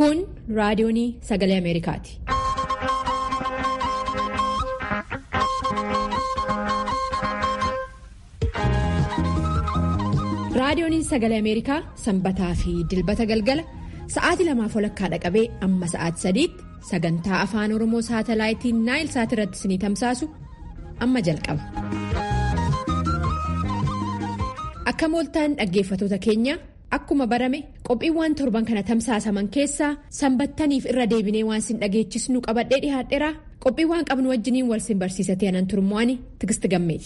Kun raadiyoonii sagalee Ameerikaati. Raadiyooniin sagalee Ameerikaa sanbataa fi dilbata galgala sa'aatii lamaaf walakkaa dhaqabee amma sa'aatii sadiitti sagantaa afaan Oromoo saatalaayitiin naayil saat irratti isinii tamsaasu amma jalqaba. Akka mooltaan dhaggeeffatoota keenya akkuma barame qophiiwwan torban kana tamsaasaman keessaa sanbattaniif irra deebinee waan sin dhageechisnu qabadhee dhihaadheera qophiiwwan qabnu wajjiniin wal sin barsiisatee anan turmo'anii tigisti gammeeti.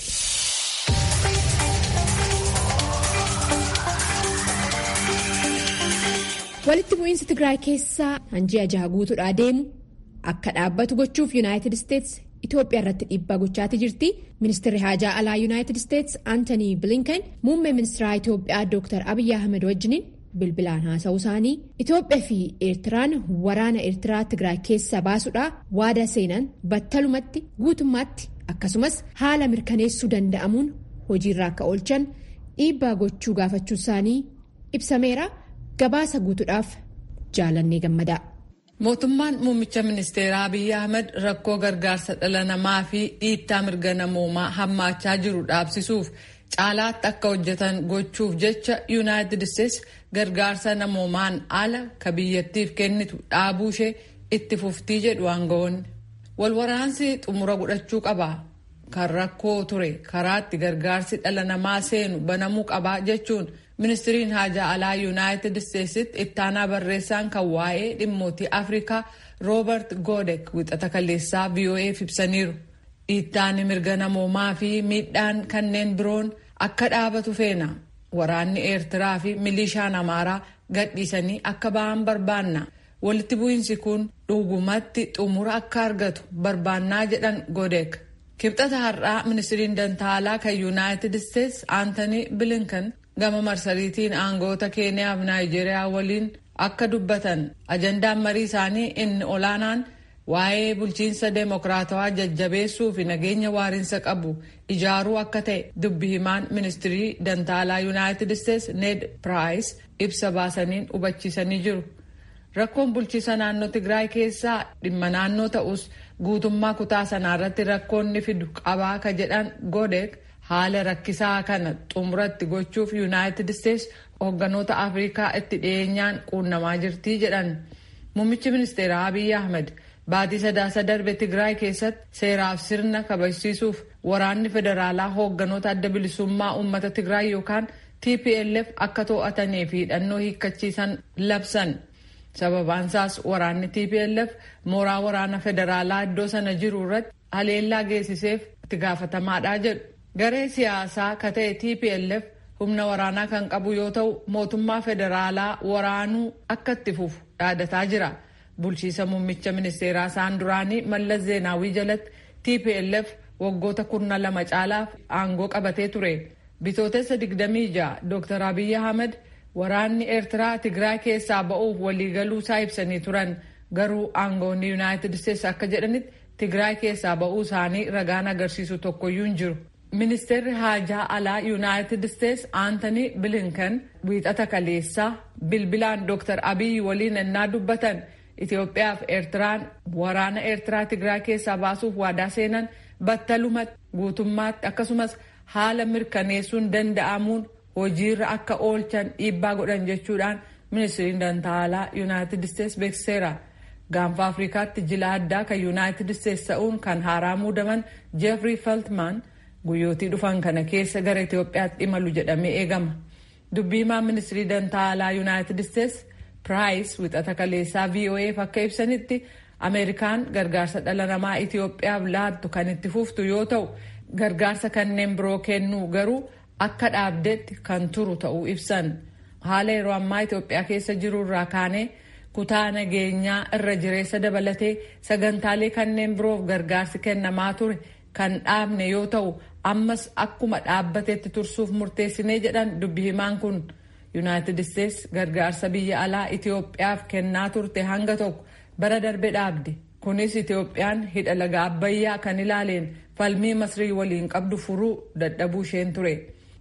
walitti bu'iinsi tigraay keessaa hanji'a jaha guutuudhaa deemu akka dhaabbatu gochuuf yuunaayitid isteetsi itoophiyaa irratti dhiibbaa gochaatii jirti ministeerri haajaa alaa yuunaayitid isteetsi aantanii bilinkan muummee ministeeraa itoophiyaa dooktar abiyyi ahmed wajjiniin bilbilaan haasa'uu isaanii itoophiyaa fi eertiraan waraana eertiraa tigraay keessaa baasuudhaa waada seenan battalumatti guutummaatti akkasumas haala mirkaneessuu danda'amuun hojiirra akka oolchan dhiibbaa gochuu gaafachuu isaanii ibsameera. Gabaasa guutuudhaaf jaalannee gammadaa. Mootummaan muummicha ministeeraa Abiyyi Ahmed rakkoo gargaarsa dhala namaa fi dhiittaa mirga namoomaa hammaachaa jiru dhaabsisuuf caalaatti akka hojjetan gochuuf jecha yuunaayitid isteetsi gargaarsa namoomaan ala ka biyyattiif kennitu dhaabuu ishee itti fuftii jedhu aangawoonni. Walwaraansi xumura godhachuu qaba. Kan rakkoo ture karaatti gargaarsi dhala namaa seenu banamuu qabaa jechuun. ministiriin haajaa alaa yuunaayitid isteetsitti ittaanaa barreessaan kan waa'ee dhimmootii afrikaa roobert goodek wixata kaleessaa vo'eef ibsaniiru dhiittaan mirga namoomaa fi miidhaan kanneen biroon akka dhaabatu feena waraanni eertiraa fi milishaan amaaraa gadhiisanii akka ba'an barbaanna walitti bu'iinsi kun dhugumatti xumura akka argatu barbaannaa jedhan goodek kibxata har'aa ministiriin dantaalaa kan yuunaayitid isteetsi aantanii bilinkan gama marsariitiin aangoota keeniyaaf naayijeeriyaa waliin akka dubbatan ajandaan marii isaanii inni olaanaan waa'ee bulchiinsa deemokiraatawaa jajjabeessuu fi nageenya waariinsa qabu ijaaruu akka ta'e dubbi himaan ministirii dantaalaa yuunaayitid isteetsi ned piraayis ibsa baasaniin hubachiisanii jiru rakkoon bulchiisa naannoo tigraay keessaa dhimma naannoo ta'us guutummaa kutaa sanaarratti rakkoonni fidu qabaa ka jedhan godek haala rakkisaa kana xumuratti gochuuf yuunaayitid isteetsi hoogganoota afrikaa itti dhiyeenyaan quunnamaa jirtii jedhan muummichi ministeeraa abiyyi ahmed baatii sadaasa darbe tigraay keessatti seeraaf sirna kabachiisuuf waraanni federaalaa hoogganoota adda bilisummaa uummata tigraay yookaan tplf akka to'atanii fi hidhannoo hiikkachiisan labsan sababaansaas waraanni tplf mooraa waraana federaalaa iddoo sana jiru irratti haleellaa geessiseef itti gaafatamaadha jedhu. garee siyaasaa ka ta'e tplf humna waraanaa kan qabu yoo ta'u mootummaa federaalaa waraanuu akka itti fufu dhaadataa jira bulchiisa muummicha ministeeraa isaan duraanii mallas zeenaawii jalatti tplf waggoota kurna lama caalaaf aangoo qabatee ture bitootessa 26 dr abiyyi ahmed waraanni eertiraa tigraay keessaa ba'uuf waliigaluu isaa ibsanii turan garuu aangoonni yuunaayitid isteetsi akka jedhanitti tigraay keessaa ba'uu isaanii ragaan agarsiisu tokkoyyuu hin jiru. ministeerri haajaa alaa yuunaayitid isteetsi aantanii bilinkan wiixata kaleessaa bilbilaan dr abiyyi waliin ennaa dubbatan itiyoophiyaa fi eertiraan waraana eertiraa tigraay keessaa baasuuf waadaa seenan battalumatti guutummaatti akkasumas haala mirkaneessuun danda'amuun hojiirra akka oolchan dhiibbaa godhan jechuudhaan ministiriin dantaalaa yuunaayitid isteetsi beeksiseera. gaanfa afrikaatti jila addaa kan yuunaayitid isteetsi ta'uun kan haaraa muudaman jeefrii feltman. guyyootii dhufan kana keessa gara Itoophiyaatti imalu jedhamee eegama. Dubbiimaan ministirii dantaalaa yuunaayitid isteetsi piraayis wixata kaleessaa VOA'f akka ibsanitti Ameerikaan gargaarsa dhala namaa Itoophiyaaf laattu kan itti fuftu yoo ta'u gargaarsa kanneen biroo kennuu garuu akka dhaabdetti kan turu ta'uu ibsan. Haala yeroo ammaa Itoophiyaa keessa jiru irraa kaanee kutaa nageenyaa irra jireessa dabalatee sagantaalee kanneen biroof gargaarsi kennamaa ture kan dhaabne yoo ta'u ammas akkuma dhaabbatetti tursuuf murteessinee jedhan dubbi himaan kun yuunaayitid isteetsi gargaarsa biyya alaa itiyoophiyaaf kennaa turte hanga tokko bara darbe dhaabde kunis itiyoophiyaan hidha laga abbayyaa kan ilaaleen falmii masrii waliin qabdu furuu dadhabuu isheen ture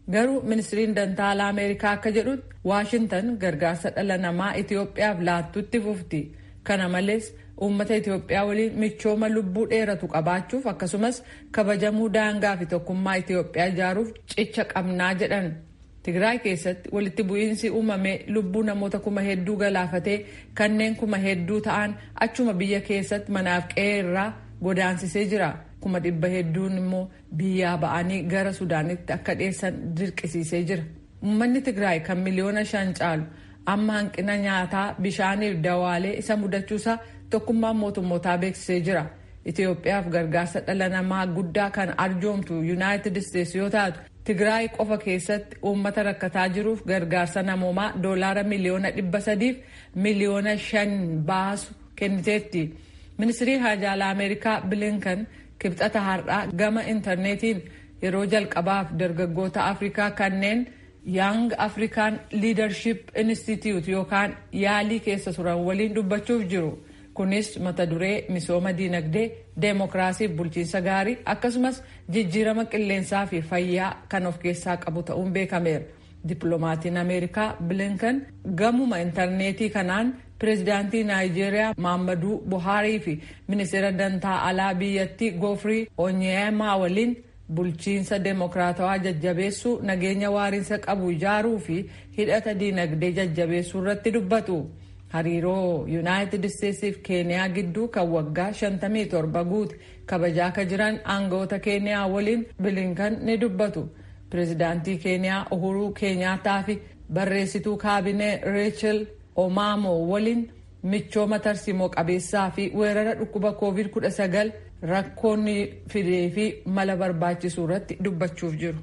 Garuu ministiriin dantaa alaa Ameerikaa akka jedhutti Waashintan gargaarsa dhala namaa Itoophiyaaf laattutti fufti. Kana malees uummata Itoophiyaa waliin michooma lubbuu dheeratu qabaachuuf akkasumas kabajamuu daangaa fi tokkummaa Itoophiyaa ijaaruuf cicha qabnaa jedhan. Tigraay keessatti walitti bu'iinsi uumame lubbuu namoota kuma hedduu galaafatee kanneen kuma hedduu ta'an achuma biyya keessatti manaaf qe'ee irraa godaansisee jira. Kuma dhibba hedduun immoo biyyaa ba'anii gara Sudaanitti akka dhiyeessan dirqisiisee jira. Uummanni Tigraay kan miliyoona shan caalu amma hanqina nyaataa bishaaniif dawaalee isa mudachuusaa tokkummaan mootummootaa beeksisee jira. Itoophiyaaf gargaarsa dhala namaa guddaa kan arjoomtu Yuunaayitid Isteetsi yoo taatu Tigraay qofa keessatti uummata rakkataa jiruuf gargaarsa namoomaa doolaara miliyoona dhibba sadiif miliyoona shan baasu kenniteetti. Ministirii Haajaalaa Ameerikaa Bilinkan kibxata har'aa gama intarneetiin yeroo jalqabaaf dargaggoota Afrikaa kanneen Young African Leadership Institute yookaan yaalii keessa turan waliin dubbachuuf jiru. Kunis mata duree misooma diinagdee, deemokiraasii fi bulchiinsa gaarii akkasumas jijjiirama qilleensaa fi fayyaa kan of keessaa qabu ta'uun beekameera. Dippiloomatiin Ameerikaa Bilinkan gamuma intarneetii kanaan pireezidaantii Naayijeeriyaa Maammaduu Buhaarii fi ministeera dantaa alaa biyyattii Goofrii Onyeemaa waliin bulchiinsa deemokiraatawaa jajjabeessuu nageenya waariinsa qabu ijaaruu fi hidhata diinagdee jajjabeessuu irratti dubbatu. Hariiroo Yuunaayitid Isteetsii fi Keeniyaa gidduu kan waggaa 57 guute kabajaa akka jiran aangawoota Keeniyaa waliin Bilinkan ni dubbatu. Pireezidaantii Keeniyaa Uhuruu Keenyaataa fi barreessituu kaabinee Reechel Omaamoo waliin michooma tarsiimoo qabeessaa fi weerara dhukkuba COVID-19 rakkoonni fidee fi mala barbaachisuu irratti dubbachuuf jiru.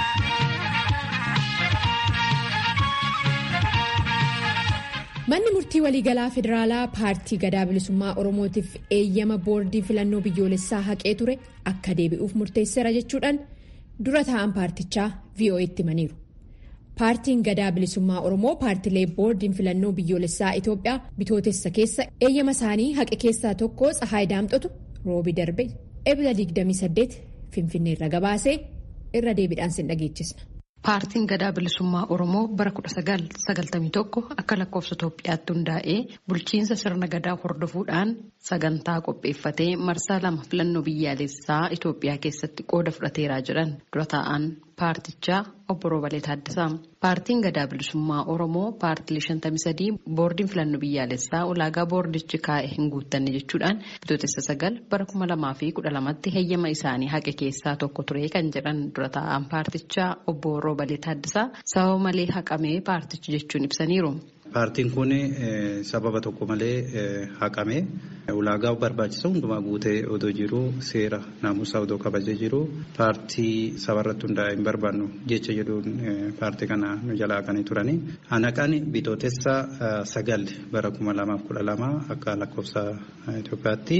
Manni murtii waliigalaa federaalaa paartii gadaa bilisummaa oromootiif eeyyama boordii filannoo biyyoolessaa haqee ture akka deebi'uuf murteesseera jechuudhaan dura taa'an paartichaa VOA'tti himaniiru. Paartiin gadaa bilisummaa oromoo paartilee boordiin filannoo biyyoolessaa Itoophiyaa bitootessa keessa eeyyama isaanii haqe keessaa tokko Tsahaay Daamxotu roobi darbe ebila 28 finfinneerra gabaasee irra deebiidhaan sin dhageechisna. Paartiin gadaa bilisummaa Oromoo bara 1991 akka lakkoofsa Itoophiyaatti hundaa'ee bulchiinsa sirna gadaa hordofuudhaan sagantaa qopheeffatee marsaa lama filannoo biyyaalessaa Itoophiyaa keessatti qooda fudhateeraa jedhan dura taa'an paartichaa obbo Roobalee Taaddasaa. Paartiin gadaa bilisummaa Oromoo paartilee 53 boordiin filannoo biyyaalessaa ulaagaa boordichi kaa'e hin guuttanne jechuudhaan bitootessa sagal bara 2012tti heeyyama isaanii haqe keessaa tokko ture kan jedhan dura taa'an paartichaa obbo Roobalee Taaddasaa sababa malee haqamee paartichi jechuun ibsaniiru. Paartiin kun sababa tokko malee haqame ulaagaa barbaachisaa hundumaa guutee odoo jiru seera naamusaa odoo kabajee jiru paartii sabarratti hundaa'e hin barbaannu jecha jedhuun paartii kana nu jalaa kan turani. Hanaqaan bitootessa sagal bara kuma lamaaf kudha lama akka lakkoofsa Itoophiyaatti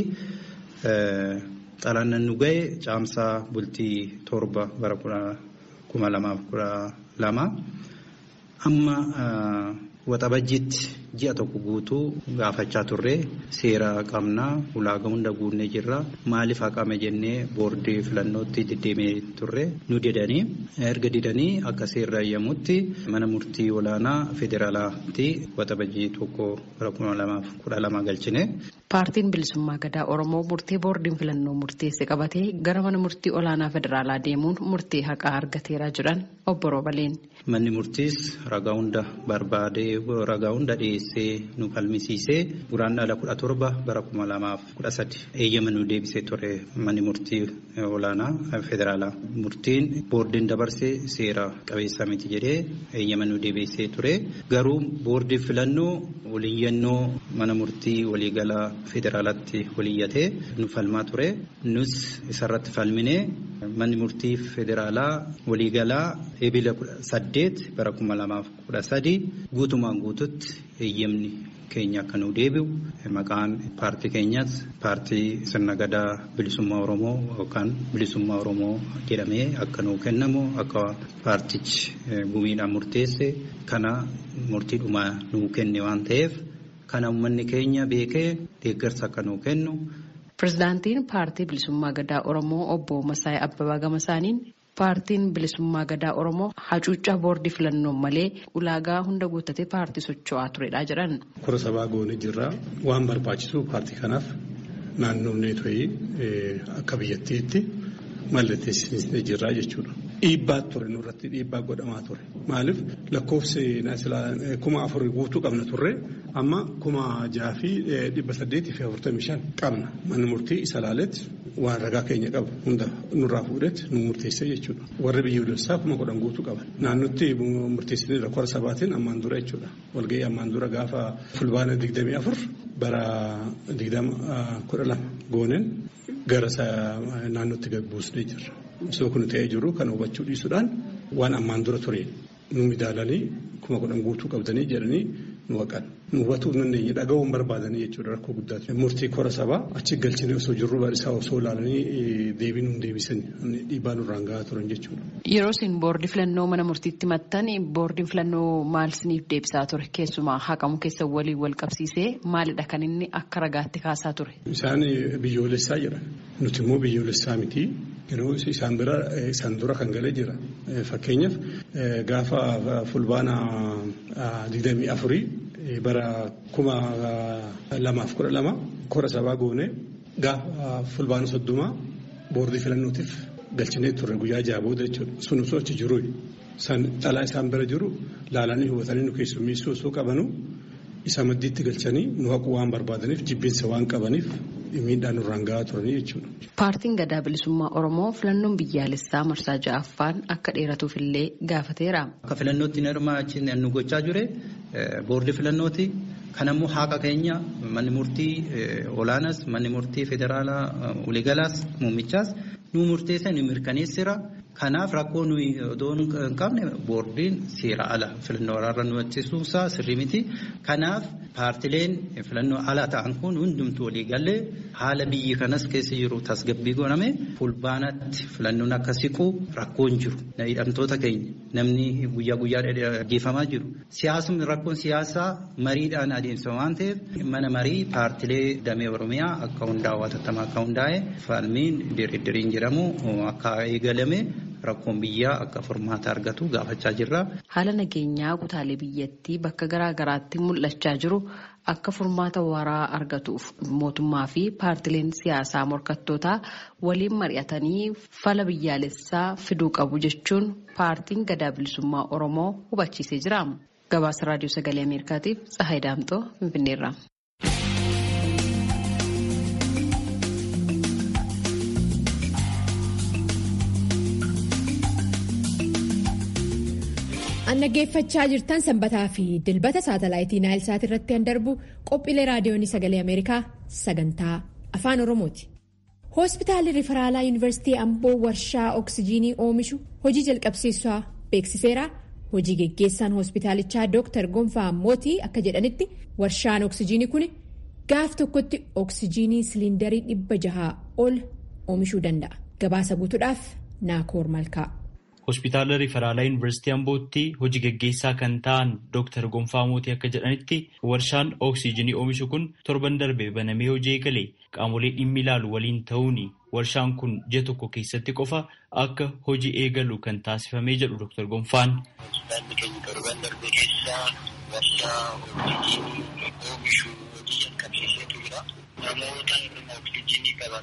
xalayaan nu ga'e caamsaa bultii torba bara kuma lamaaf kudha lama amma. Waxabajjiitti ji'a tokko guutuu gaafachaa turre seera qabnaa ulaagaa hunda guunnee jirra maaliif haqame jennee boordii filannootti deddeemee turre nu didanii erga didanii akka seerri eeyyamutti mana murtii olaanaa federaalaatti waxabajjii tokko bara kuma lamaaf kudha lama galchine. Paartiin bilisummaa gadaa Oromoo murtee boordiin filannoo murteesse qabatee gara mana murtii olaanaa federaalaa deemuun murtee haqaa argateeraa jiran obbo Roobaleen. Manni murtiis ragaa hunda barbaadee ragaa hunda dhiyeessee nu falmisiisee guraandhala kudha torba bara kuma lamaaf kudha sadi eeyyama nu deebisee ture manni murtii olaanaa federaalaa. Murtiin boordiin dabarsee seera qabeessa miti jedhee eeyyama nu deebisee ture garuu boordiin filannoo waliyyannoo mana murtii waliigalaa federaalaatti waliyyatee nu falmaa ture nus isarratti falminee manni murtii federaalaa waliigalaa ebila saddeet bara kuma lamaaf kudha sadi guutumaan guututti eeyyamni keenya akka nu deebi'u maqaan paartii keenyas paartii sirna gadaa bilisummaa oromoo yookaan bilisummaa oromoo jedhamee akka nu kennamu akka paartichi gumiidhaan murteesse kana murtiidhumaa nu kenne waan ta'eef kana uummanni keenya beekee deeggarsa akka nu kennu. Pireezidaantiin paartii bilisummaa gadaa Oromoo obbo Masaayii Abbabaa Gamasaaniin paartiin bilisummaa gadaa oromoo hacuuccaa boordii filannoon malee ulaagaa hunda guuttatee paartii socho'aa turedha jedhan. Kora sabaa goonee jirra waan barbaachisu paartii kanaaf naannoonnee to'ii akka biyyattiitti mallatteessisnee jirra jechuudha. Dhiibbaa ture nurratti dhiibbaa godhamaa ture maaliif lakkoofsi kuma afur guutuu qabna turre amma kuma jaha fi dhibba saddeetii fi afurtamii shan qabna manni murtii isa laaletti waan ragaa keenya qabu hunda nurraa fuudhetti nu murteessee jechuudha warri biyyoolessaa kuma kudhan guutuu qaban naannotti murteessanii kora sabaatiin ammaan dura jechuudha walgahii ammaan dura gaafa fulbaana digdamii afur bara digdama kudha lama gooneen gara naannootti gaggeessinee jirra. Osoo kun ta'ee jiru kan hubachuu dhiisuudhaan waan ammaan dura ture nu midaalanii kuma kudhan guutuu qabdanii jedhanii nu haqan. Nu hubatuu dandeenye dhaga'uun barbaadanii jechuudha rakkoo guddaati. Murtii kora sabaa achi galchine osoo jirru isaa osoo ilaalanii deebii nu deebisan dhiibbaa nurraan gahaa turan jechuudha. Yeroo isin boordii filannoo mana murtiitti maxxan boordiin filannoo maal isiniif deebisaa ture keessumaa haqamu keessa waliin wal qabsiisee maalidha kan inni akka ragaatti kaasaa ture. Isaan biyyoolessaa jedhan nuti immoo biyyoolessaa miti yeroo isaan bira isaan dura kan galee jira fakkeenyaaf gaafa fulbaana digdamii afurii bara kuma lamaaf kudha lama kora sabaa goone gaafa fulbaana soddomaa boordii filannootiif galchinee turre guyyaa jaha booda jechuudha sun osoo achi jiru dhalaa isaan bira jiru laalanii hubatanii nu keessummeessuu osoo qabanu isa maddiitti galchanii nu haquu waan barbaadaniif jibbiinsa waan qabaniif miidhaan nurraan gahaa turanii jechuudha. Paartiin gadaa bilisummaa Oromoo filannoon biyyaalessaa marsaa ja'affaan akka dheeratuuf illee gaafateera. Akka filannootti hirmaachisne nu gochaa jire boordii filannooti. Kanammoo haqa keenya manni murtii olaanaas manni murtii federaalaa waliigalaas muummichaas nu murteessa nu mirkaneessira. Kanaaf rakkoo nuyi odoo hin qabne boordiin seera ala filannoo waraarra nu achiisuusaa sirrii miti. Kanaaf paartileen filannoo ala ta'an kun hundumtuu walii galee haala biyyi kanas keessa jiru tasgabbii godhame fulbaanatti filannoon akka siqu rakkoon jiru. Hidhamtoota keenya namni guyyaa guyyaa dhaggeeffamaa jiru. Siyaasni rakkoon siyaasaa mariidhaan adeemsa waan ta'eef mana marii paartilee damee Oromiyaa akka hundaa'u hatattamaa akka hundaa'e falmiin diriiriin jedhamu akka eegalame. Rakkoon biyyaa akka furmaata argatu gaafachaa jirra. Haala nageenyaa kutaalee biyyattii bakka garaa garaatti mul'achaa jiru akka furmaata waraa argatuuf mootummaa fi paartileen siyaasaa morkattootaa waliin mari'atanii fala biyyaalessaa fiduu qabu jechuun paartiin gadaa bilisummaa Oromoo hubachiisee jira. Gabaasa raadiyoo sagalee Ameerikaatiif Tsahaay Daamxoo Finfinneerra. Dhaggeeffachaa jirtan sanbataa fi dilbata saatalaayitii naayilsaat irratti kan darbu qophiilee raadiyoonii sagalee Ameerikaa sagantaa afaan Oromooti. Hospitaalli Riferaalaa Yuunivarsiitii Amboo warshaa oksijiinii oomishu hojii jalqabsiisaa beeksiseera. Hojii geggeessaan hospitaalichaa Dr. Gonfaa Mootii akka jedhanitti warshaan oksijiinii kun gaaf tokkotti oksijiinii siliindarii dhibba jahaa ol oomishuu danda'a. Gabaasa guutuudhaaf Naakoor Malkaa. Hospitaala Riferaalaa Yuunivarsiitii Ambootti hojii geggeessaa kan ta'an Dr. Gonfaa Mootii akka jedhanitti warshaan oksijiinii oomishu kun torban darbe banamee hojii eegale qaamolee dhimmi ilaalu waliin ta'uun warshaan kun ji'a tokko keessatti qofa akka hojii eegalu kan taasifamee jedhu Dr. Gonfaan. Hospitaalli keenya torban darbe keessaa warshaa oksijiinii oomishu hojii jalqabsiiseetu jira. Namoota oksijiinii qaban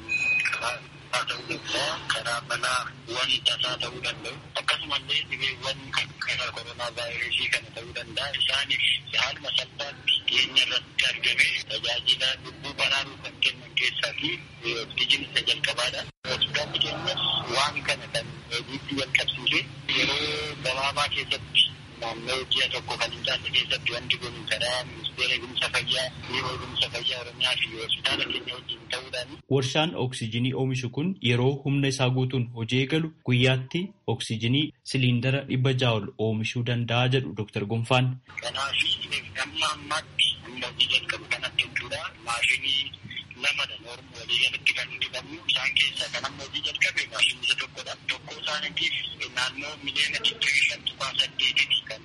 haa ta'uu danda'a karaa balaa waan tasaa ta'uu danda'u akkasumallee dhibeewwan karaa koronaa vaayirasii kana ta'uu danda'a isaaniif haaluma salphaatti dhiyeenya irratti argame tajaajila lubbuu baraaruu kan kennan keessaa fi oksijiinii isa jalqabaadha. Hospitaalli keenyas waan kana kan hojiitti jalqabsiise yeroo gabaabaa keessatti naannoo ji'a tokko kan hin taane keessatti wanti kun karaa ministeera eegumsa fayyaa biiroo eegumsa fayyaa oromiyaa fi hospitaala keenya wajjin ta'uudhaan. Warshaan oksijiinii oomishu kun yeroo humna isaa guutuun hojii eegalu guyyaatti oksijiinii siliindara dhibba ja'a ol oomishuu danda'a jedhu Dr. Gonfaan. Kanaaf amma ammaatti humna hojii jalqabu kanatti jechuudha maashinii lamadha noormu walii galatti kan hojjetamu isaan keessaa kan amma hojii jalqabe maashinii isa tokkodha. Tokko isaaniitiif naannoo miliyoona digdamii shan tuqaa saddeetitti kan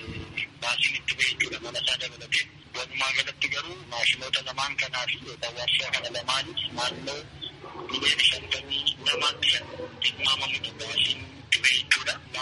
baasiin itti ba'e jechuudha mana isaa dabalatee. Walumaa galatti garuu maashinoota lamaan kanaa fi yookaan warshaa kana lamaanis naannoo miliyoona shantamii lamaatti kan tilmaamamutu baasiin itti ba'e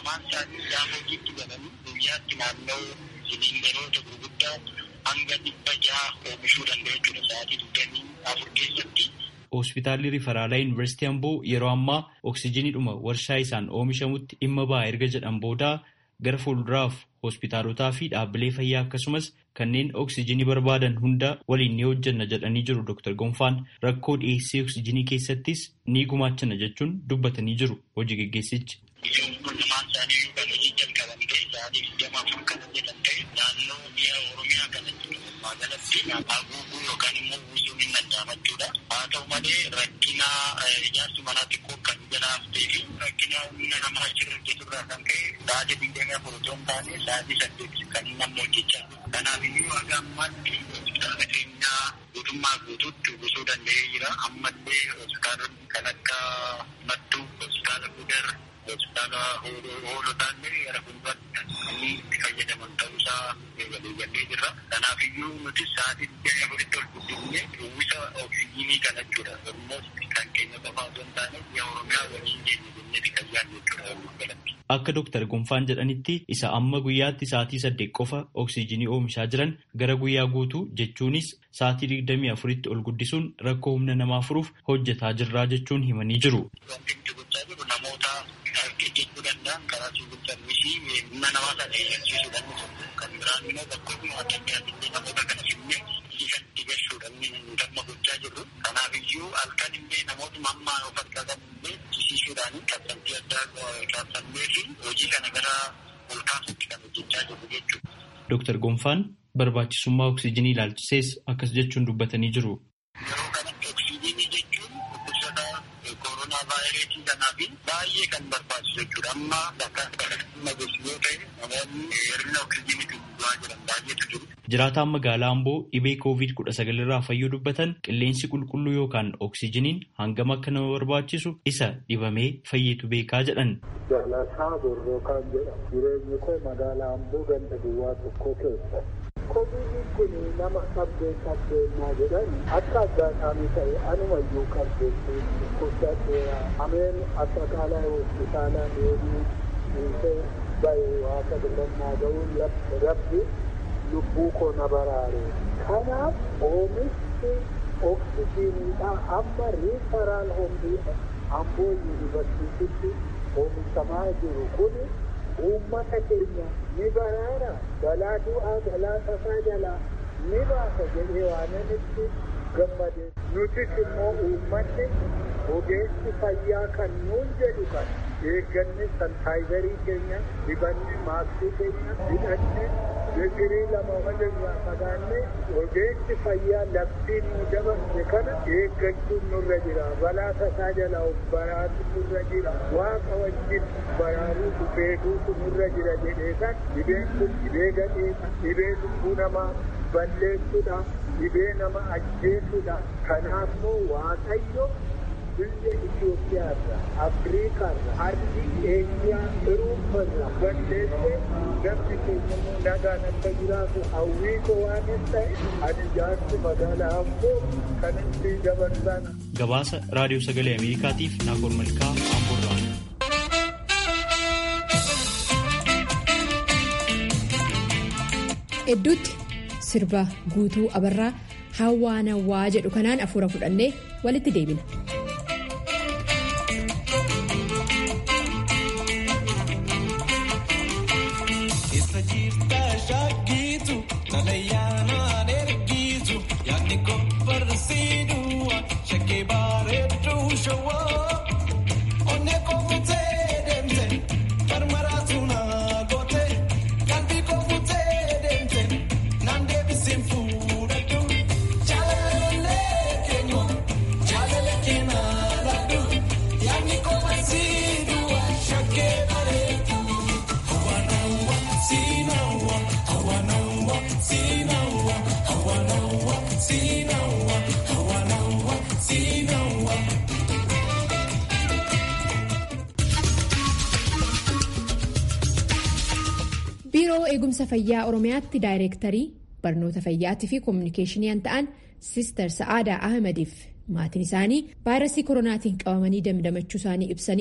lamaan isaanii gaafa hojiitti galanii guyyaatti naannoo siliindaroota gurguddaa hanga dhibba jaha oomishuu danda'u jechuudha sa'aatii digdamii afur keessatti. Hospitaalli Rifaraalaa Yuunivarsiitii Amboo yeroo ammaa oksijiniidhuma warshaa isaan oomishamutti dhimma ba'a erga jedhan booda gara fuulduraaf hospitaalotaa fi dhaabbilee fayyaa akkasumas kanneen oksijinii barbaadan hunda waliin ni hojjanna jedhanii jiru Dr. Gonfaan rakkoo dhiyeessii oksijinii keessattis ni gumaachana jechuun dubbatanii jiru hojii geggeessichi. Biyyoon kun lamaan isaanii kan hojii jalqaban ta'e sa'aatii digdama afur kan hojjetan ta'e naannoo biyya Oromiyaa kanatti magaalatti haguuguu yookaan immoo buusuun hin danda'amachuudha. Haa ta'u malee rakkina ijaarsi manaa xiqqoo kan jalaa haftee fi rakkina humna namaa achirra hojjeturraa kan ka'e sa'aatii digdamii afur otoo hin taane sa'aatii saddeet kan namni hojjechaa jiru. Kanaaf iyyuu haga ammaatti hospitaala keenyaa guutummaa guutuutti uwwisuu danda'ee jira. Ammallee hospitaalonni kan akka Mattuu, hospitaala Gudar, hospitaala hoolotaallee gara fuulduraatti kan itti fayyadaman ta'uusaa waliigallee jirra. Kanaaf iyyuu nuti sa'aatii digdamii afuritti ol guddifnee uwwisa oksijinii kana jechuudha. Ammas kan keenya qofaa osoo hin taane biyya Oromiyaa waliin keenya jenneeti kan yaadnu jechuudha. Akka Dooktar Gonfaan jedhanitti isa amma guyyaatti sa'aatii saddeet qofa oksijinii oomishaa jiran gara guyyaa guutuu jechuunis sa'aatii digdamii afuritti ol guddisuun rakkoo humna namaa furuuf hojjetaa jirraa jechuun himanii jiru. Wanti nuti gochaa jirru namoota hojjechuu danda'an karaa siivil sarviisii humna namaa sana eeyyamsiisuudhaan kan biraan immoo bakkoonni adda addaatti namoota kana finnee kan itti gashuudhaan dhimma gochaa jirru. Kanaaf iyyuu halkan illee namootuma amma of harkaa qabu illee jisiisuudhaan qabxantii addaa qabsannee fi hojii kana gara ol kaasutti kan hojjechaa jirru jechuudha. Dooktar Gonfaan barbaachisummaa oksijinii ilaalchisees akkas jechuun dubbatanii jiru. Yeroo kanatti oksijinii jechuun dhukkubsata koronaa vaayirasii kanaa fi baay'ee kan barbaachisu jechuudha. Amma bakka dhimma gosi yoo ta'e namoonni hir'ina oksijiniitiin du'aa jiran baay'eetu jiru. Jiraataan magaalaa Amboo dhibee koovid kudha sagal irraa fayyuu dubbatan qilleensi qulqulluu yookaan oksijiniin hangam akka nama barbaachisu isa dhibamee fayyitu beekaa jedhan. Jallataa Borroo kan jedhamu jireenyi koo magaalaa Amboo ganda duwwaa tokko keessa. Koovidiin kun nama qabdee qabdeenyaa jedhan akka addaasaanii ta'e anumayyuu qabdeetti dhukkubsateera. Ameen asxaqaalaa hospitaalaa deemuu dhiisee bahe waaqa filannaa ga'uun rabbi lubbuu koo na baraare. Kanaaf oomishni oksijiniidha amma riifaraal hombii amboo yuunivarsiititti oomishamaa jiru kun uummata keenya ni baraara balaa du'aa balaa tasaa jalaa ni baasa jedhee waananitti gammade nutis immoo uummanni ogeessi fayyaa kan nuun jedhu kan eegganne sanitaayizarii keenya dibanne maaskii keenya hidhanne digirii lama walirraa fagaanne ogeessi fayyaa labsiin nu dabarse kana eeggachuun nurra jira balaa tasaa jalaa of baraatu nurra jira waaqa wajjin baraaruutu beekuutu nurra jira jedhee kan dhibeen kun dhibee gadheedha dhibee lubbuu namaa balleessuudha dhibee nama ajjeesuudha kanaafuu waaqayyo biyya Itoophiyaarra Afriikaarra ardii Eeshiyaa Irooparra balleessee namni keenya immoo nagaan akka jiraatu hawwii koo waan hin ta'e ani jaarsi magaalaa Amboo kan itti dabarsan. Gabaasa Raadiyoo Sagalee Ameerikaatiif Naakoor Malkaa Amboorraa. Hedduutti sirba guutuu abarraa hawwaanawwaa jedhu kanaan afuura fudhannee walitti deebina. biiroo eegumsa fayyaa oromiyaatti daayireektarii barnoota fayyaatii fi koominikeeshinii ta'an siistar sa'aadaa ahmadiif maatiin isaanii vaayirasii koronaatiin qabamanii damdamachuu isaanii ibsaniiru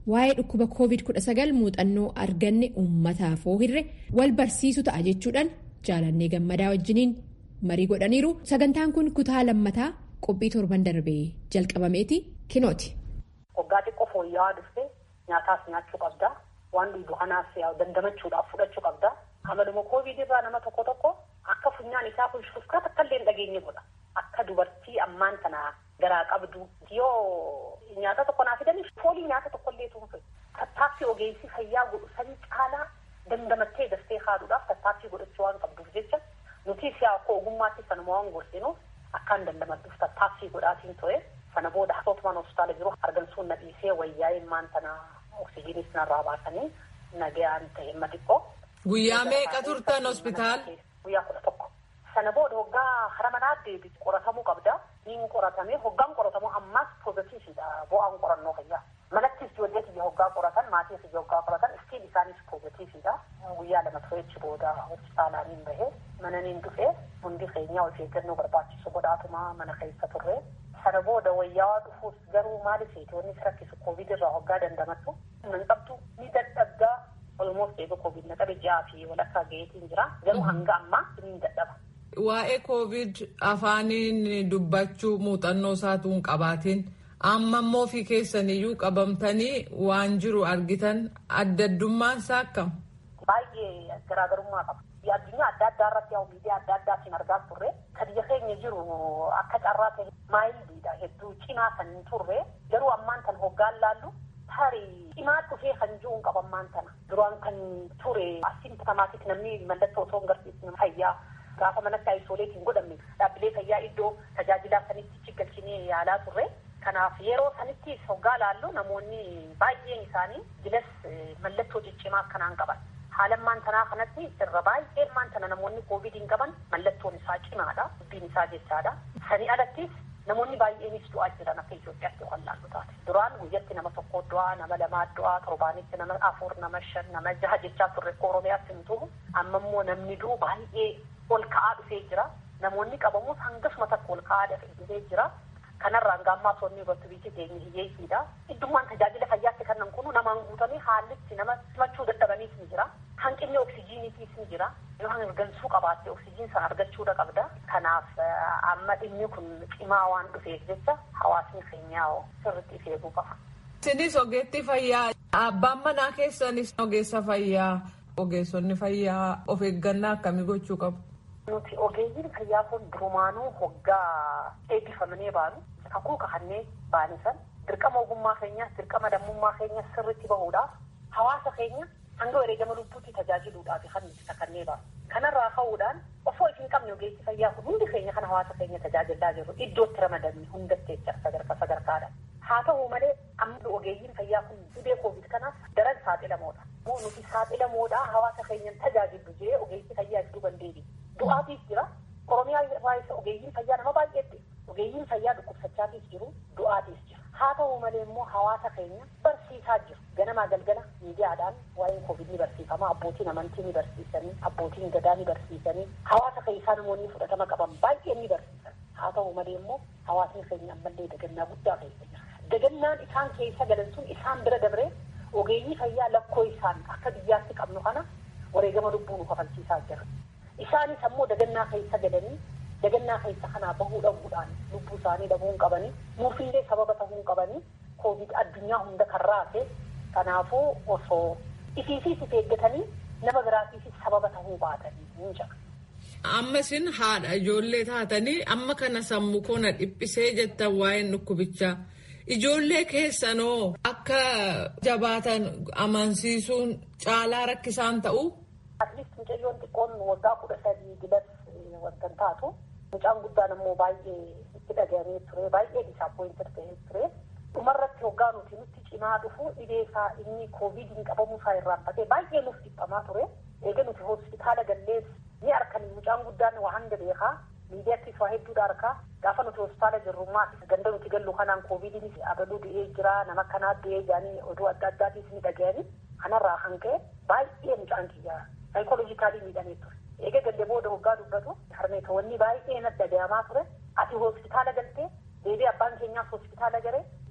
waa'ee dhukkuba covid-19 muuxannoo arganne uummataaf hirre wal barsiisu ta'a jechuudhaan jaalannee gammadaa wajjiniin marii godhaniiru sagantaan kun kutaa lammataa qophii torban darbee jalqabameeti kinooti. Waggaa xiqqoo fooyya'aa dhufte nyaataas nyaachuu qabda waan dhugu kanaas dandamachuudhaaf fudhachuu qabda amaluma koovid irraa nama tokko tokko akka funyaan isaa kun shufkaat akka illee hin dhageenye godha akka dubartii ammaan tana garaa qabdu yoo nyaata tokko naa fidanii foolii nyaata tokko illee tuunfe tattaaffii ogeessi fayyaa godhu sanii caalaa dandamattee dastee haaduudhaaf tattaaffii godhachuu waan qabduuf jecha nuti siyaa akka ogummaatti sanuma waan gorsinuuf akkaan dandamadduuf tattaaffii godhaatiin ture sana booda haasootumaan hospitaala jiru argamsuun na dhiisee wayyaa'ee maan tana oksijiinis narraa baasanii nagayaan ta'e ma xiqqoo. Guyyaa meeqa turtan hospitaala? Guyyaa kudha tokko. Sana booda hoggaa hara manaa deebi qoratamuu qabda. Niin qoratame hoggaan qoratamu ammaas poozitiividha bu'aan qorannoo fayyaa. Manattis ijoollee kiyya hoggaa qoratan maatii kiyya hoggaa qoratan istiin isaanis poozitiividha. Guyyaa lama tureechi booda hospitaalaaniin bahee mana niin dhufee hundi keenyaa of eeggannoo barbaachisu godhaatuma mana keessa turre. Sana booda wayyaa dhufuus garuu maaliif wanni si rakkisu koovid irraa hoggaa dandamattu. Nan qabdu ni dadhabdaa olmoos eega koovid na qabe ji'aa fi walakkaa gaheetiin jira. Garuu hanga ammaa ni dadhaba. Waa'ee koovid afaaniin dubbachuu muuxannoo isaatu hin qabaatiin amma immoo fi keessaniyyuu qabamtanii waan jiru argitan adda addummaan isaa akkam? Baay'ee garaagarummaa qaba. Addunyaa adda addaa irratti yaa miidiyaa adda addaatiin argaa turre kan biyya keenya jiru akka carraa ta'e maayiliidha hedduu cimaa kan hin turre garuu ammaan kan hoggaan laallu tarii cimaa dhufee kan jiru hin qabammaan tana duraan kan ture asiin tamaatiif namni mallattoo osoo hin garsiisne fayyaa gaafa manatti aayisooleetiin godhamne dhaabbilee fayyaa iddoo tajaajilaa sanitti galchinee yaalaa turre. Kanaaf yeroo sanitti hoggaa laallu namoonni baay'een isaanii jilas mallattoo ciccimaa akkanaan qaban. Haalammaan tanaa kanatti irra baay'een maan tana namoonni koovidiin qaban mallattoon isaa cimaadha. Dubbiin isaa jechaadha. Sanii alattis namoonni baay'eenis du'aa jiran akka Itoophiyaatti kan laallu taate. Duraan guyyatti nama tokko du'aa, nama lamaa du'aa, torbaanitti nama afur, nama shan, nama jaha jechaa turre Oromiyaatti hin tuhu. Amma immoo namni du'u baay'ee ol ka'aa dhufee jira. Namoonni qabamus hangasuma takka ol ka'aa dhufee jira. Kanarraan gaammaa soonni irratti biyyi keenya hiyyeessiidha. Iddummaan tajaajila fayyaatti kan kunu namaan guutamee haallitti nama simachuu dadhabaniis ni jira. Hanqinni oksijiiniitiis ni jira. Yoo hangansuu qabaatte oksijiin sana argachuudha qabda. Kanaaf amma dhimmi kun cimaa waan dhufeef jecha hawaasni keenyaa sirriitti of eeguu qaba. Isinis ogeetti fayyaa abbaan manaa keessanis ogeessa fayyaa ogeessonni fayyaa of eeggannaa akkamii gochuu qabu? Nuti ogeeyyiin fayyaa kun durumaanuu hoggaa eebbifamanii baanu kakuu kakannee baanisan dirqama ogummaa keenyaas dirqama lammummaa keenyaas sirriitti bahuudhaaf hawaasa keenya hanga wareegama lubbuutti tajaajiluudhaaf kan nuti kakannee baanu. Kanarraa ka'uudhaan osoo isin qabne ogeessi fayyaa kun hundi keenya kan hawaasa keenya tajaajilaa jirru iddootti ramadamne hundatti jecha sadarkaa sadarkaadhaan. Haa ta'u malee amma ogeeyyiin fayyaa kun dhibee koovid kanaaf daran saaxilamoodha. Nuti saaxilamoodha hawaasa keenyan tajaajillu jee ogeessi fayyaa iddoo bandeebi. Du'aatiif jira. Oromiyaa irraa isa ogeeyyiin fayyaa nama baay'eetti. Ogeeyyiin fayyaa dhukkubsachaatiif jiru du'aatiif jira. Haa ta'u malee immoo hawaasa keenya barsiisaa jiru. Ganamaa galgala miidiyaadhaan waa'een koovid ni barsiifama. Abbootiin amantii ni barsiisanii, abbootiin gadaa ni barsiisanii, hawaasa keessaa namoonni fudhatama qaban baay'ee ni barsiisan. Haa ta'u malee immoo hawaasni keenya ammallee dagannaa guddaa keessa jira. Dagannaan isaan keessa galan sun isaan bira dabree ogeeyyii fayyaa lakkoo isaan akka biyyaatti qabnu kana wareegama lubbuu nu kafalchiisaa jira. Isaanis ammoo dagannaa keessa galanii dagannaa keessa kanaa bahuu dhabuudhaan lubbuu isaanii dhabuu hin qabanii nuufillee sababa ta'uu hin qabanii koovid addunyaa hunda kan raase kanaafuu osoo ifiifis if eeggatanii nama biraatiifis sababa ta'uu baatanii hin jira. Amma isin haadha ijoollee taatanii amma kana sammuu koona dhiphisee jettan waa'een dhukkubichaa. Ijoollee keessanoo akka jabaatan amansiisuun caalaa rakkisaan ta'uu. Atleast mucayyoon xiqqoon waggaa kudha sadii dilas wantan taatu. Mucaan guddaan immoo baay'ee itti dhagahame ture baay'ee disaappoointir ta'ee ture. Dhumarratti hoggaa nuti nutti cimaa dhufu dhibee isaa inni koovidiin qabamuu isaa irraanfatee baay'ee nuuf dhiphamaa ture. Eega nuti hospitaala gallees ni arkan mucaan guddaan waa hanga beekaa. miidiyaattis waa hedduudha arkaa gaafa nuti hospitaala jirrummaa ganda nuti gallu kanaan koovidiinis abaluu du'ee jira nama kanaa du'ee jedhanii oduu adda addaatiis ni dhaga'anii kanarraa hanga'e baay'ee mucaan kiyyaa saayikooloojikaalii miidhamee ture. Eega gallee booda hoggaa dubbatu harmeetoonni baay'ee natti dhagahamaa ture ati hospitaala galtee deebii abbaan keenyaas hospitaala gare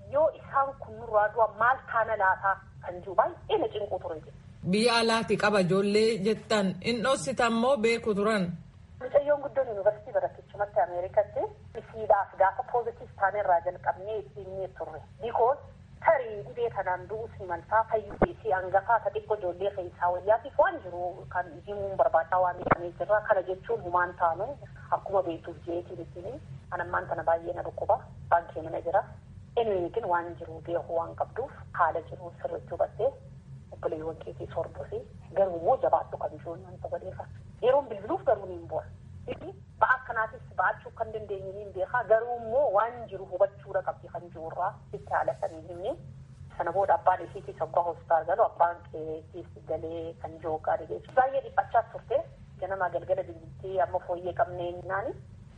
yoo isaan kun nurraa du'a maal taana laataa kan jiru baay'ee na cinqu ture. Biyya alaati qaba ijoollee jettan in dhossitan moo beeku turan. Mucayyoon guddoon yuunivarsiitii barattichumatti Ameerikatti isiidhaaf gaafa poozitiif taanerraa jalqabnee ittiin turre. Bikoos tarii dhibee kanaan du'us ni maltaa fayyuu fi hangafaa ta xiqqoo ijoollee keessaa wayyaatiif waan jiru kan himuun barbaadaa waan jedhamee jirra. Kana jechuun humaan taanu akkuma beektuuf jeetiin ittiin anammaan tana baay'ee na dhukkuba baankii mana jira. Eenyuutiin waan jiru beeku waan qabduuf haala jiru sirriitti hubattee obboleewwan keetii sorbuufi garuu immoo jabaadhu kan jiruun wanta godheefa. Yeroon bilbiluuf garuu ni bu'a. Ba'a akkanaatis ba'achuu kan dandeenye ni beekaa garuu immoo waan jiru hubachuudha qabdi kan jirurraa itti haala sanii himne. Sana booda abbaan isiitii sabbaa hospitaal galu abbaan keetiif galee kan jiru gaarii geessu. Baay'ee dhiphachaa turte ganama galgala bilbiltee amma fooyyee qabnee naani.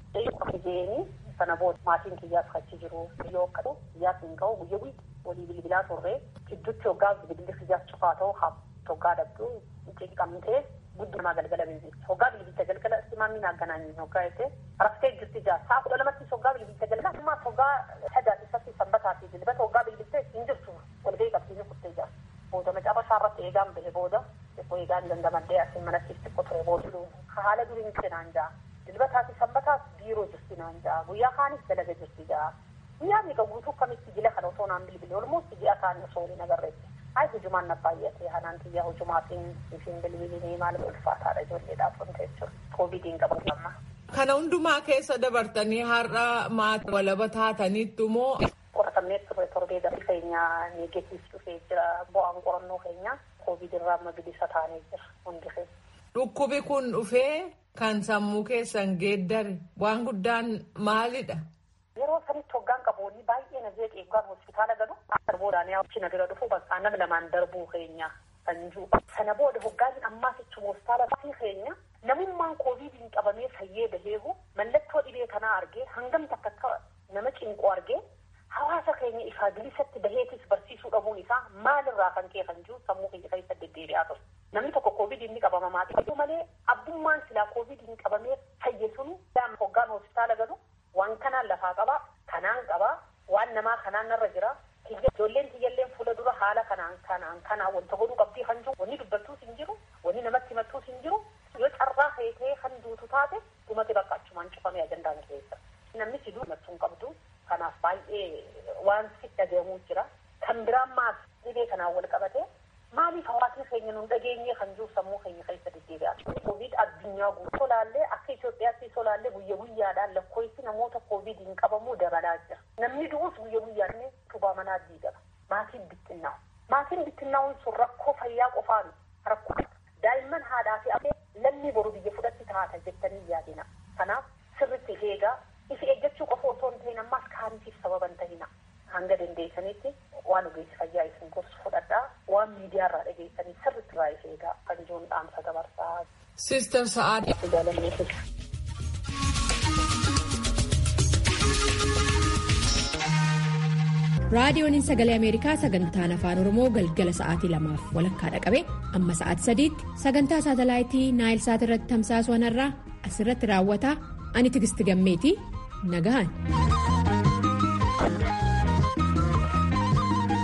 Jeeni sana booda maatiin kiyyaas achi jiru yoo akkatu kiyyaas hin ga'u guyya guyya walii bilbilaa turre gidduutti hoggaa bilbilli kiyyaas cufaa ta'u haa hoggaa dhabdu cinqamtee gudduma galgala bilbilti hoggaa bilbilta galgala simaamiin hagganaanin hoggaa jettee raftee jirti jaa saa kudha lamattis hoggaa bilbilta galgala ammaas hoggaa sadaati isatti sanbataa fi dilbata hoggaa bilbilte hin jirtu walgahii qabsiisee kuttee jaa booda macaafa isaarratti eegaan bahe booda xiqqoo eegaan dandamaddee asin manatti xiqqoo ture booda haala duriin cinaan jaa dilbataa fi sanbataas biiroo jirti naan jaa guyyaa kaanis dalaga jirti jaa guyyaa meeqa guutuu kamitti jila kana osoo naan bilbile olmoos ji'a kaanii osoo hin agarreetti Ay hujumaan na baay'ate hanaan xiyyaa hujumaatiin isin bilbilinii maal ulfaataadha ijoolleedhaaf wanta jechuudha. Koovidiin qabu amma. Kana hundumaa keessa dabartanii har'a maatii walaba taataniittu moo. Qoratamnee turre torbee darbii keenya neegetiif dhufee jira bu'aan qorannoo keenya koovid irraa amma bilisa taanee jira hundi keessa. Dhukkubi kun dhufee kan sammuu keessan geeddare waan guddaan maalidha? Yeroo sanitti hoggaan qaboonni baay'ee na jeeqee eeggaan hospitaala galu darboodhaan yaa'u na bira dhufu bakka nama lamaan darbuu keenya kan jiru. Sana booda hoggaan ammaas ichuma hospitaala fi keenya namummaan koovidiin qabamee fayyee baheehu mallattoo dhibee kanaa argee hangam takka akka nama cinqu argee hawaasa keenya ifaa bilisatti baheetis barsiisuu dhabuun isaa maalirraa kan ka'e kan jiru sammuu keenya keessa deddeebi'aa ture. Namni tokko koovidiin ni qabama maatii malee abbummaan silaa koovidiin qabamee fayye sunu hoggaan hospitaala galu waan kanaan lafaa qabaa kanaan qabaa waan namaa kanaan narra jira ijoolleen tiyyalleen fuula dura haala kanaan kanaan kanaan wanta godhuu qabdii kan jiru wanni dubbattuus hin jiru wanni namatti himattuus hin jiru yoo carraa feetee kan duutu taate dhumate bakka achumaan cufamee ajandaan keessa namni si duu himattuu hin qabdu kanaaf baay'ee waan si dhagahamuu jira kan biraan maas dhibee kanaan wal qabate maaliif hawaasni keenya nun dhageenye kan jiru sammuu keenya keessa deddeebi'a. Koovid addunyaa guutuu solaallee akka Itoophiyaatti solaallee guyya guyyaadhaan lakkoofsi namoota koovidiin qabamuu dabalaa jira. Namni du'us guyya guyyaan tubaa manaa diigama. Maatiin bittinnaa'u. Maatiin bittinnaa'uun sun rakkoo fayyaa qofaan rakkoo daa'imman haadhaa fi abbee lammii boru biyya fudhatti taata jettanii yaadina. Kanaaf sirritti eegaa ifi eeggachuu qofa otoo hin ta'in ammaas kaaniitiif sababa hin ta'ina. hanga dandeessanitti waan ogeessi fayyaa isin gorsu fudhadhaa waan miidiyaarraa dhageessanii sirriitti irraa if eegaa kan jiruun dhaamsa dabarsaa. Sister Sa'aad. Jaalanneefi. raadiyooniin sagalee ameerikaa sagantaan afaan oromoo galgala sa'aatii lamaaf walakkaa dhaqabe amma sa'aatii sadiitti sagantaa saatalaayitii naayil saat irratti tamsaasuu irraa asirratti raawwata ani tigisti gammeetii nagahan.